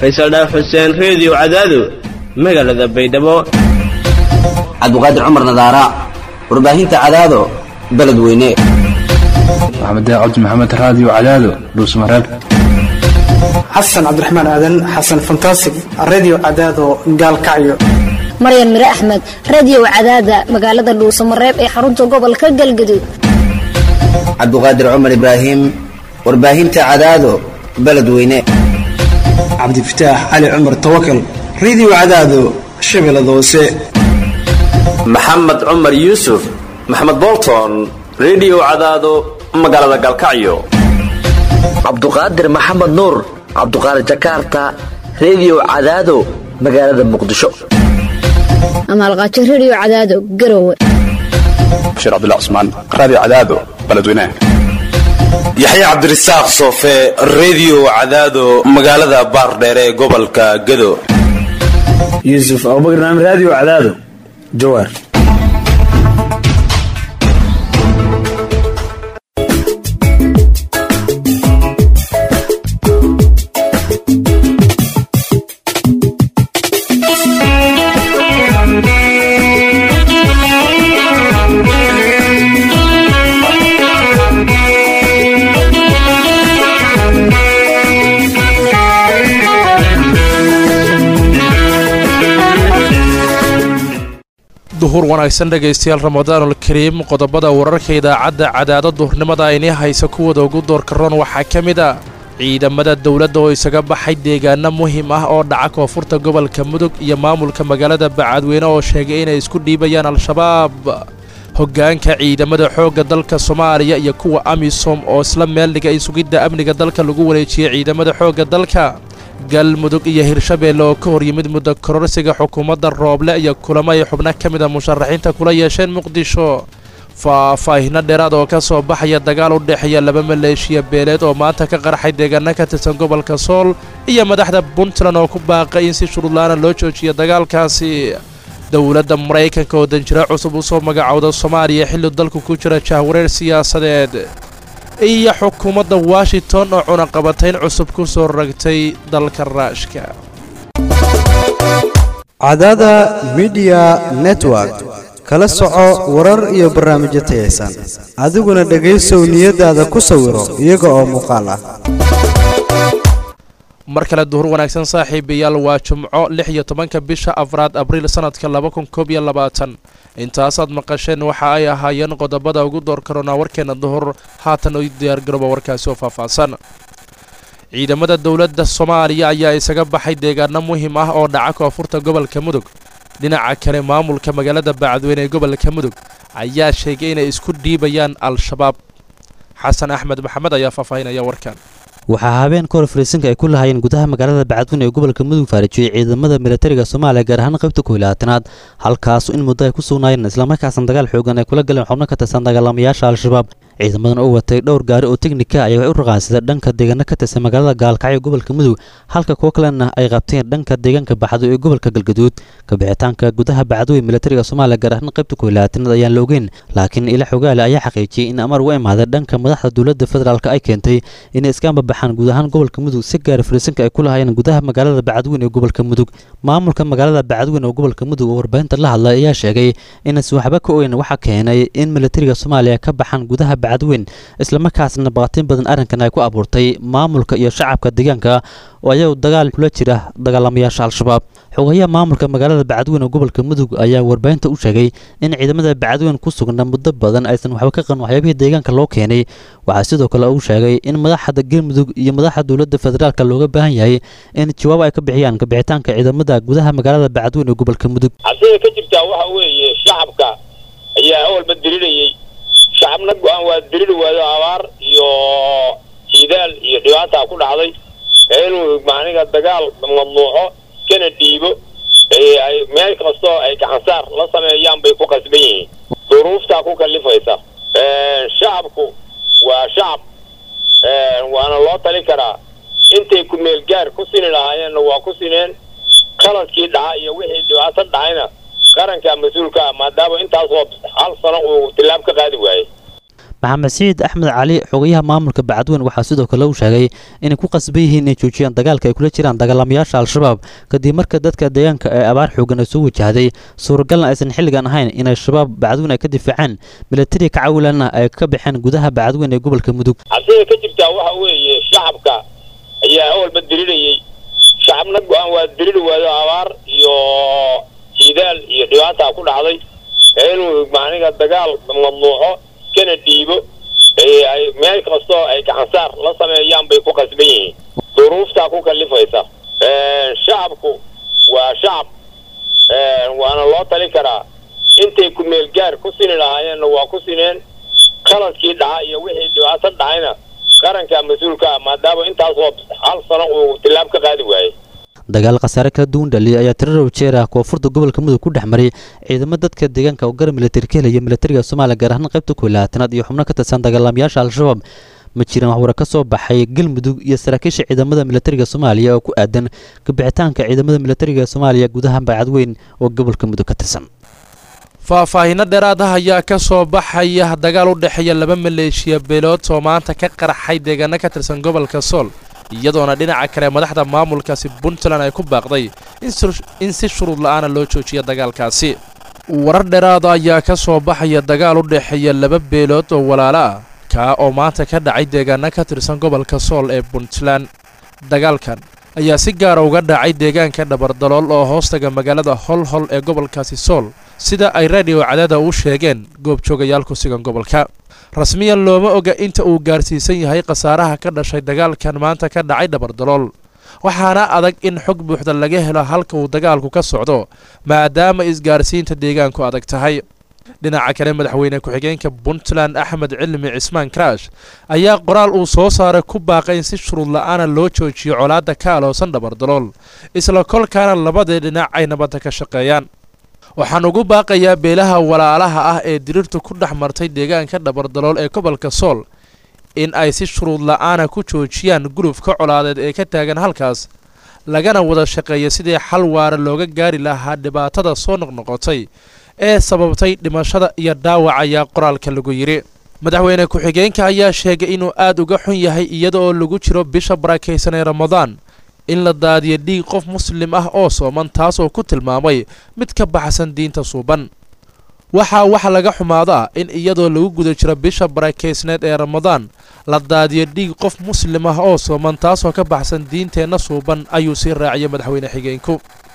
faysal dhaaf xuseen reediyo cadaado magaalada baydhabo cabdiqaadir cumar nadaara warbaahinta cadaado beledweyne maxamed cabdi maxamed raadiyo cadaado dhuusmareeb xasan cabdiraxmaan aadan xasan fantasig redio cadaado gaalkacyo maryan mire axmed radiyow cadaada magaalada dhuusamareeb ee xarunta gobolka galgaduud cabdiqaadir cumar ibraahim warbaahinta cadaado beledweyne cabdifataax cali cumar tawakal redio cadaado shabeellada hoose maxamed cumar yuusuf maxamed bolton redio cadaado magaalada galkacyo cabduqaadir maxamed nuur cabduqaadir jakarta redio cadaado magaalada muqdisho amaalqaajo rediyo cadaado garowe bashiir cabdullah cusmaan raadiyo cadaado beledweynaha yaxya cabdirasaaq soofe redio cadaado magaalada baardheere ee gobolka gado yuusuf abubakar naam raadiyo cadaado jawaar duhur wanaagsan dhegaystayaal ramadaanul kariim qodobada wararka idaacadda cadaado duhurnimada aynii haysa kuwada ugu doorka roon waxaa ka mid ah ciidamada dowladda oo isaga baxay deegaano muhiim ah oo dhaca koonfurta gobolka mudug iyo maamulka magaalada bacadweyne oo sheegay inay isku dhiibayaan al-shabaab hoggaanka ciidamada xoogga dalka soomaaliya iyo kuwa amisom oo isla meel dhigay sugidda amniga dalka lagu wareejiyey ciidamada xoogga dalka galmudug iyo hirshabeelle oo ka hor yimid muddo kororsiga xukuumadda rooble iyo kulamo ay xubno ka mid a musharaxiinta kula yeesheen muqdisho faahfaahino dheeraad oo ka soo baxaya dagaal u dhexeeya laba maleeshiya beeleed oo maanta ka qarxay deegaano ka tirsan gobolka sool iyo madaxda puntland oo ku baaqay in si shuruudlaana loo joojiyo dagaalkaasi dowladda maraykanka oo danjiro cusub u soo magacowda soomaaliya xilli dalku ku jira jahwareer siyaasadeed iyo xukuumadda washington oo cunaqabatayn cusub ku soo ragtay dalka raashka cadaada midiya network kala soco warar iyo barnaamijyo tayaysan adiguna dhegaysow niyadaada ku sawiro iyaga oo muuqaal ah mar kale duhur wanaagsan saaxiibayaal waa jumco lix iyo tobanka bisha afraad abriil sanadka laba kun koob iyo labaatan intaasaad maqasheen waxa ay ahaayeen qodobada ugu door karoonaa warkeena duhur haatan u diyaargarooba warkaasi oo faahfaahsan ciidamada dowladda soomaaliya ayaa isaga baxay deegaano muhiim ah oo dhaca koonfurta gobolka mudug dhinaca kale maamulka magaalada bacadweyne ee gobolka mudug ayaa sheegay inay isku dhiibayaan al-shabaab xasan axmed maxamed ayaa faahfaahinaya warkan waxaa habeen kahor fariisinka ay ku lahaayeen gudaha magaalada bacadweyne ee gobolka mudug faarajiyey ciidamada militariga soomaaliya gaar ahaan qaybta koylaatanaad halkaas in muddo ay ku sugnaayeen islamarkaasna dagaal xoogan ay kula galeen xubno ka tirsan dagaalamayaasha al-shabaab ciidamadan oo watay dhowr gaari oo teknika ayay u raqaansadeen dhanka deegaano ka tirsan magaalada gaalkacyo ee gobolka mudug halka kuwo kalena ay qabteen dhanka deegaanka baxdo ee gobolka galgaduud kabixitaanka gudaha bacadweyne militariga soomaaliya gaar ahaan qaybta koylaatanaad ayaan la ogeyn laakiin ila xogaale ayaa xaqiijiyey in amar uga imaaday dhanka madaxda dowladda federaalk ay keentay inay iskaamba baxaan guud ahaan gobolka mudug si gaara fariisinka ay ku lahaayeen gudaha magaalada bacadweyne ee gobolka mudug maamulka magaalada bacadweyne oo gobolka mudug oo warbaahinta la hadlay ayaa sheegay inaysan waxba ka ogeyn waxa keenay in militariga soomaaliya ka baxaan gudaha bacadweyn islamarkaasna baqatin badan arrinkan ay ku abuurtay maamulka iyo shacabka deegaanka oo ayagu dagaal kula jira dagaalamayaasha al-shabaab xogayaha maamulka magaalada bacadweyne oo gobolka mudug ayaa warbaahinta u sheegay in ciidamada bacadweyne ku sugnaa muddo badan aysan waxba ka qaban waxyaabihii deegaanka loo keenay waxaa sidoo kale uu sheegay in madaxda galmudug iyo madaxda dowladda federaalka looga baahan yahay in jawaab ay ka bixiyaan kabixitaanka ciidamada gudaha magaalada bacadweyne ee gobolka mudug cabsida ka jirtaa waxa weeye shacabka ayaa awalba dirirayey shacabna go-aan waa diriri waayo abaar iyo jiidaal iyo dhibaataa ku dhacday inuu macniga dagaal mamnuuco kana dhiibo ay meel kastoo ay gacansaar la sameeyaan bay ku qasban yihiin duruuftaa ku kalifaysa shacabku waa shacab waana loo tali karaa intay ku meel gaar ku sini lahaayeenna waa ku sineen qaladkii dhaca iyo wixii dhibaato dhacayna qaranka mas-uulka ah maadaama intaasoo hal sano uu tilaab ka qaadi waayey maxamed siciid axmed cali xogayaha maamulka bacadweyn waxaa sidoo kale uu sheegay inay ku qasban yihiin inay joojiyaan dagaalka ay kula jiraan dagaalamayaasha al-shabaab kadib marka dadka deegaanka ee abaar xoogan ay soo wajahday suuragalna aysan xilligan ahayn inay shabaab bacadweyn ay ka difaacaan milatari ka cawilanna ay ka baxeen gudaha bacadweyn ee gobolka mudug cabsida ka jirtaa waxa weeye shacabka ayaa awalba dirirayey shacabna go-aan waa diriri waayo abaar iyo hidaal iyo dhibaataa ku dhacday inuu macniga dagaal mamnuuco iskana dhiibo ay meel kastoo ay gacansaar la sameeyaan bay ku qasban yihiin duruuftaa ku kalifaysa shacabku waa shacab waana loo tali karaa intay ku meel gaar ku sini lahaayeenna waa ku sineen qaladkii dhaca iyo wixii dhibaato dhacayna qaranka mas-uulka ah maadaama intaasoo hal sano uu tilaab ka qaadi waayey dagaal khasaare kala duwan dhaliyay ayaa tirar jeer ah koonfurta gobolka mudug ku dhex maray ciidamo dadka deegaanka oo gara milatari ka helaya milatariga soomaaliya gaar ahaan qaybta koolaatanaad iyo xubno ka tirsan dagaalamayaasha al-shabaab ma jiraan waxwara ka soo baxay galmudug iyo saraakiisha ciidamada milatariga soomaaliya oo ku aadan kabixitaanka ciidamada milatariga soomaaliya gudaha bacadweyn oo gobolka mudug ka tirsan faahfaahinno dheeraad ah ayaa ka soo baxaya dagaal u dhexeeya laba maleeshiya beelood oo maanta ka qarxay deegaano ka tirsan gobolka sool iyadoona dhinaca kale madaxda maamulkaasi puntland ay ku baaqday in si shuruud la'aana loo joojiya dagaalkaasi warar dheeraada ayaa ka soo baxaya dagaal u dhexeeya laba beelood oo walaalo ah kaa oo maanta ka dhacay deegaano ka tirsan gobolka sool ee puntland dagaalkan ayaa si gaara uga dhacay deegaanka dhabardalool oo hoostaga magaalada holhol ee gobolkaasi sool sida ay radio cadaada u sheegeen goobjoogayaal ku sugan gobolka rasmiyan looma oga inta uu gaarsiisan yahay khasaaraha ka dhashay dagaalkan maanta ka dhacay dhabardalool waxaana adag in xog buuxda laga helo halka uu dagaalku ka socdo maadaama isgaarsiinta deegaanku adag tahay dhinaca kale madaxweyne ku-xigeenka puntland axmed cilmi cismaan karaash ayaa qoraal uu soo saaray ku baaqay in si shuruud la'aana loo joojiyo colaadda ka aloosan dhabardalool isla kolkaana labadii dhinac ay nabadda ka shaqeeyaan waxaan ugu baaqayaa beelaha walaalaha ah ee diriirtu ku dhex martay deegaanka dhabardalool ee gobolka sool in ay si shuruud la'aana ku joojiyaan gulufka colaadeed ee ka taagan halkaas lagana wada shaqeeya sidii xal waara looga gaari lahaa dhibaatada soo noqnoqotay ee sababtay dhimashada iyo dhaawac ayaa qoraalka lagu yidhi madaxweyne ku-xigeenka ayaa sheegay inuu aad uga xun yahay iyada oo lagu jiro bisha barakaysan ee ramadaan in la daadiyo dhiig qof muslim ah oo sooman taasoo ku tilmaamay mid ka baxsan diinta suuban waxaa wax laga xumaado ah in iyadoo lagu guda jiro bisha barakaysneed ee ramadaan la daadiyo dhiig qof muslim ah oo sooman taasoo ka baxsan diinteenna suuban ayuu sii raaciyay madaxweyne xigeenku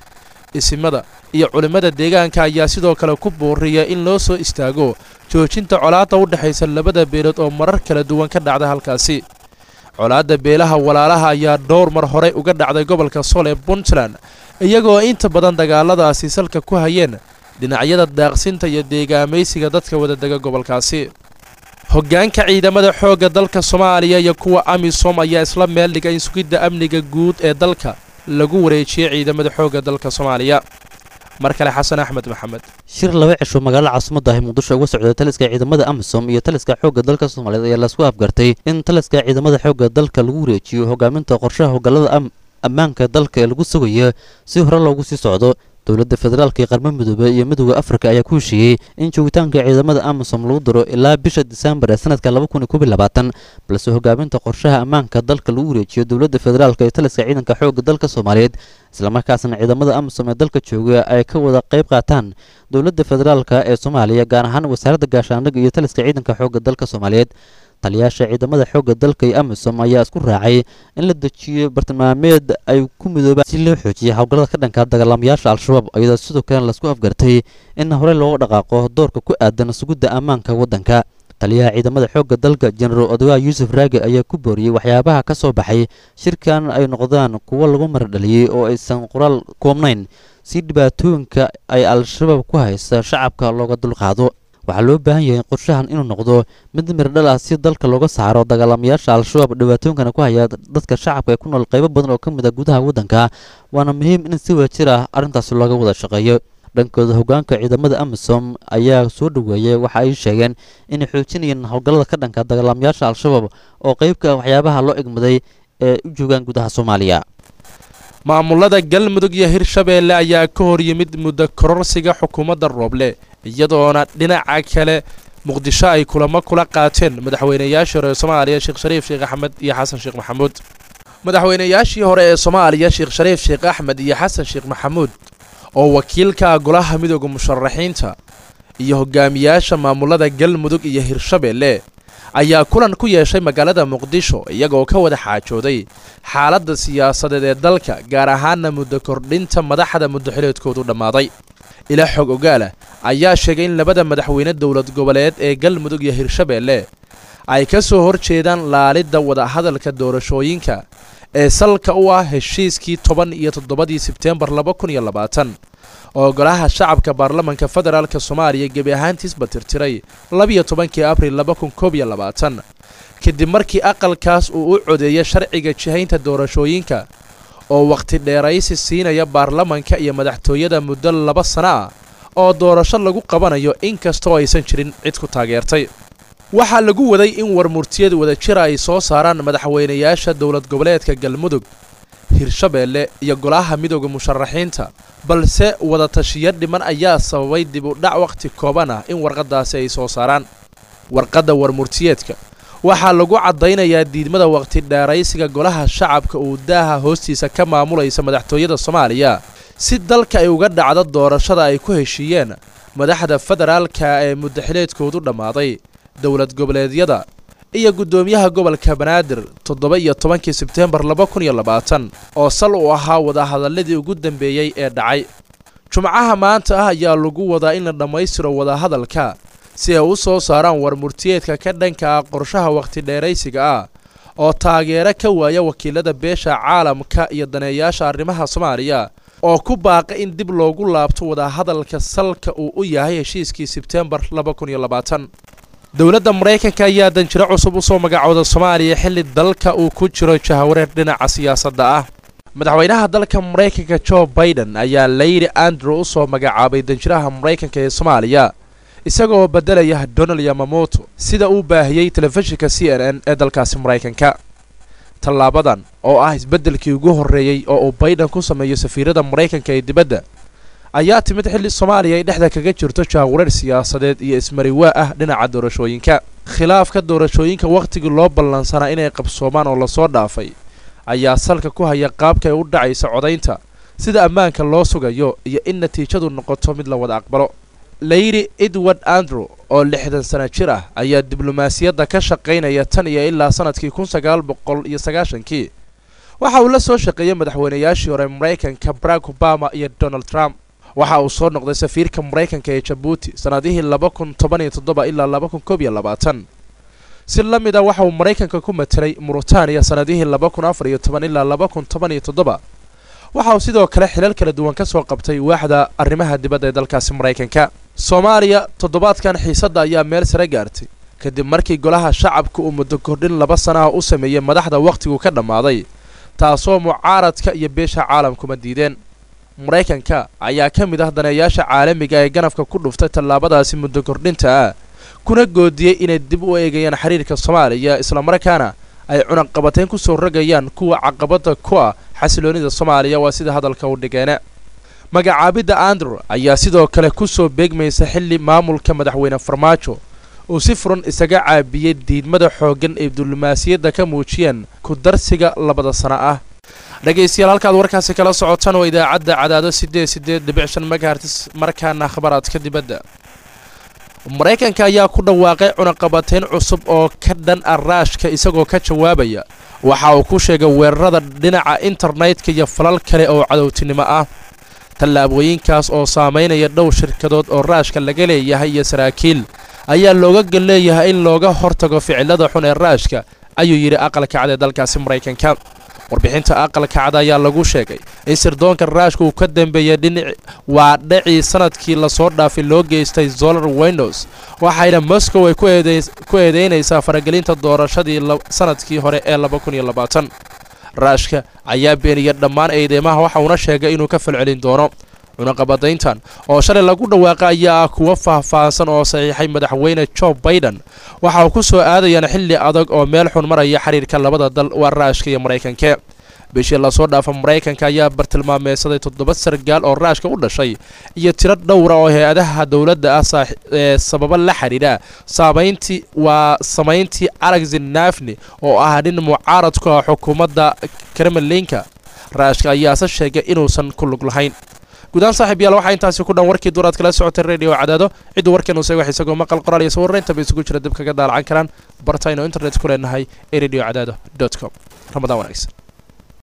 isimada iyo culimmada deegaanka ayaa sidoo kale ku booriya in loo soo istaago joojinta colaadda u dhexaysa labada beelood oo marar kala duwan ka dhacda halkaasi colaadda beelaha walaalaha ayaa dhowr mar horey uga dhacday gobolka sool ee puntland iyagoo inta badan dagaaladaasi salka ku hayeen dhinacyada daaqsinta iyo deegaamaysiga dadka wadadega gobolkaasi hoggaanka ciidamada xoogga dalka soomaaliya iyo kuwa amisom ayaa isla meel dhigay in sugidda amniga guud ee dalka lagu wareejiyey ciidamada xoogga dalka soomaaliya mar kale xasan axmed maxamed shir laba cisho magaalada caasimada ah muqdisho uga socday taliska ciidamada amisom iyo taliska xoogga dalka soomaaliyeed ayaa lasku afgartay in taliska ciidamada xoogga dalka lagu wareejiyo hogaaminta qorshaha hogaalada ammaanka dalka ee lagu sugayo si hore loogu sii socdo dowladda federaalka ee qarmo midoobe iyo midooda afrika ayaa ku heshiiyey in joogitaanka ciidamada amisom lagu daro ilaa bisha disembar ee sanadka balse hogaaminta qorshaha ammaanka dalka lagu wareejiyo dowladda federaalk ee taliska ciidanka xoogga dalka soomaaliyeed islamarkaasna ciidamada amisom ee dalka jooga ay ka wada qayb qaataan dowladda federaalk ee soomaaliya gaar ahaan wasaaradda gaashaandhigga iyo taliska ciidanka xoogga dalka soomaaliyeed taliyaasha ciidamada xoogga dalka iyo amisom ayaa isku raacay in la dejiyo bartilmaameed ay ku midoobaan si loo xoojiya howlgallada ka dhanka dagaalamayaasha al-shabaab iyadoo sidoo kalena lasku afgartay in horey looga dhaqaaqo doorka ku aadan sugidda ammaanka waddanka taliyaha ciidamada xoogga dalka jenaraal odogaa yuusuf raage ayaa ku booriyey waxyaabaha ka soo baxay shirkan ay noqdaan kuwo lagu maradhaliyey oo aysan qoraal koobnayn si dhibaatooyinka ay al-shabaab ku haysta shacabka looga dulqaado waxaa loo baahan yahay qorshahan inuu noqdo mid mirdhal ah si dalka looga saaro dagaalamayaasha al-shabaab dhibaatooyinkana ku haya dadka shacabka ee ku nool qaybo badan oo ka mid a gudaha waddanka waana muhiim in si wadajir ah arrintaasi looga wada shaqeeyo dhankooda hoggaanka ciidamada amisom ayaa soo dhoweeyey waxa ay sheegeen inay xoojinayeen howlgallada ka dhanka dagaalamayaasha al-shabaab oo qeybka waxyaabaha loo egmaday ee u joogaan gudaha soomaaliya maamulada galmudug iyo hirshabeelle ayaa ka hor yimid muddo kororsiga xukuumadda rooble iyadoona dhinaca kale muqdisho ay kulamo kula qaateen madaxweynayaashii hore ee soomaaliya sheekh shariif sheekh axmed iyo xasan sheekh maxamuud madaxweynayaashii hore ee soomaaliya sheekh shariif sheekh axmed iyo xasan sheekh maxamuud oo wakiilka golaha midooda musharaxiinta iyo hogaamiyaasha maamulada galmudug iyo hirshabeelle ayaa kulan ku yeeshay magaalada muqdisho iyagoo ka wada xaajooday xaaladda siyaasadeed ee dalka gaar ahaana muddo kordhinta madaxda muddoxileedkoodu dhammaaday ila xog ogaalah ayaa sheegay in labada madaxweyne dowlad goboleed ee galmudug iyo hirshabeelle ay ka soo hor jeedaan laalidda wadahadalka doorashooyinka ee salka u ah heshiiskii toban iyo toddobadii sebteembar laba kun iyo labaatan oo golaha shacabka baarlamanka federaalka soomaaliya gebi ahaantiisba tirtiray labiyo tobankii abril laba kun koob iyo labaatan kadib markii aqalkaas uu u codeeyay sharciga jihaynta doorashooyinka oo wakhti dheeraysi siinaya baarlamanka iyo madaxtooyada muddo laba sano ah oo doorasho lagu qabanayo inkastoo aysan jirin cid ku taageertay waxaa lagu waday in warmurtiyad wadajira ay soo saaraan madaxweynayaasha dowlad goboleedka galmudug hirshabeelle iyo golaha midooda musharaxiinta balse wadatashiyo dhiman ayaa sababay dib u dhac wakhti kooban ah in warqaddaasi ay soo saaraan warqadda warmurtiyeedka waxaa lagu caddaynayaa diidmada wakhti dheeraysiga golaha shacabka uu daaha hoostiisa ka maamulaysa madaxtooyada soomaaliya si dalka ay uga dhacdo doorashada ay ku heshiiyeen madaxda federaalka ee muddaxileedkoodu dhammaaday dowlad goboleedyada iyo guddoomiyaha gobolka banaadir toddoba iyo tobankii sebteembar laba kun iyo labaatan oo sal uu ahaa wadahadalladii ugu dambeeyey ee dhacay jumcaha maanta ah ayaa lagu wadaa in la dhammaystiro wadahadalka si ay u soo saaraan warmurtiyeedka ka dhanka ah qorshaha wakhti dheeraysiga ah oo taageero ka waaya wakiilada beesha caalamka iyo daneeyaasha arrimaha soomaaliya oo ku baaqa in dib loogu laabto wadahadalka salka uu u yahay heshiiskii sebteembar laba kun iyo labaatan dowladda maraykanka ayaa danjiro cusub u soo magacooda soomaaliya xilli dalka uu ku jiro jahawareer dhinaca siyaasadda ah madaxweynaha dalka maraykanka jo baiden ayaa layri andrew u soo magacaabay danjiraha maraykanka ee soomaaliya isagaoo beddelaya donald yamamoto sida uu baahiyey telefishinka c n n ee dalkaasi maraykanka tallaabadan oo ah isbeddelkii ugu horreeyey oo uu baiden ku sameeyo safiirada maraykanka ee dibadda ayaa timid xilli soomaaliya ay dhexda kaga jirto jaawareer siyaasadeed iyo ismariwaa ah dhinaca doorashooyinka khilaafka doorashooyinka wakhtigii loo ballansanaa inay qabsoomaan oo lasoo dhaafay ayaa salka ku haya qaabka ay u dhacaysa codaynta sida ammaanka loo sugayo iyo in natiijadu noqoto mid la wada aqbalo layri edward andrew oo lixdan sana jir ah ayaa diblomaasiyadda ka shaqaynaya tan iyo ilaa sanadkii kun sagaal boqol iyo sagaashankii waxa uu la soo shaqeeyey madaxweynayaashii hore maraykanka barack obama iyo donald trump waxa uu soo noqday safiirka maraykanka ee jabuuti sannadihii laba kun toban iyo toddoba ilaa laba kun koob iyo labaatan si la mid a waxa uu maraykanka ku matelay muritaaniya sannadihii laba kun afar iyo toban ilaa laba kun toban iyo toddoba waxa uu sidoo kale xilal kala duwan ka soo qabtay waaxda arrimaha dibadda ee dalkaasi maraykanka soomaaliya toddobaadkan xiisadda ayaa meel sare gaartay kadib markii golaha shacabka uu muddo kordhin laba sanaha u sameeyey madaxda wakhtigu ka dhammaaday taasoo mucaaradka iyo beesha caalamkuma diideen maraykanka ayaa ka mid ah daneeyaasha caalamiga ee ganafka ku dhuftay tallaabadaasi muddo kordhinta ah kuna goodiyey inay dib u eegayaan xiriirka soomaaliya islamarkaana ay cunaqabateyn ku soo rogayaan kuwa caqabadda ku ah xasiloonida soomaaliya waa sida hadalka u dhigeene magacaabidda andrew ayaa sidoo kale ku soo beegmaysa xilli maamulka madaxweyne farmaajo uu si furan isaga caabiyey diidmada xooggan ee diblomaasiyadda ka muujiyeen ku darsiga labada sano ah dhegaystayaal halkaad warkaasi kala socotaan waa idaacadda cadaado siddeed siddeed dhibic shan megahertis markaana khabaraadka dibadda maraykanka ayaa ku dhawaaqay cunaqabateyn cusub oo ka dhan ah raashka isagoo ka jawaabaya waxa uu ku sheegay weerarada dhinaca internetka iyo falal kale oo cadowtinimo ah tallaabooyinkaas oo saamaynaya dhowr shirkadood oo raashka laga leeyahay iyo saraakiil ayaa looga gal leeyahay in looga hortago ficilada xun ee raashka ayuu yidhi aqalka cad ee dalkaasi maraykanka warbixinta aqalka cad ayaa lagu sheegay in sirdoonka raashka uu ka dambeeyay dhinic waa dhacii sanadkii lasoo dhaafay loo geystay solar windows waxayna moscow ay ku eedeynaysaa faragelinta doorashadii sanadkii hore ee laba kun iyo labaatan raashka ayaa beeniyay dhammaan eedeymaha waxa uuna sheegay inuu ka falcelin doono cunaqabadayntan oo shalay lagu dhawaaqa ayaa ah kuwo faahfaahsan oo saxiixay madaxweyne jo baiden waxa uu ku soo aadayaan xilli adag oo meel xun maraya xiriirka labada dal waa raashka iyo maraykanke bishii lasoo dhaafa maraykanka ayaa bartilmaameysaday toddoba sargaal oo raashka u dhashay iyo tiro dhowra oo hay-adaha dowladda ah ee sababo la xidhiidha saameyntii waa samayntii alexi nafni oo ah nin mucaarad ku ah xukuumadda kremlinka raashka ayaase sheegay inuusan ku lug lahayn gudahaan saaxiib yaal waxaa intaasi ku dhan warkii duuraad kala socotay radio cadaado ciddu warkan uu seegax isagoo maqal qoraal iyo sawirraynta bay isugu jira dib kaga daalacan karaan bartaynu internet ku leenahay ee radio cadaado dot com ramadaan wanaagsan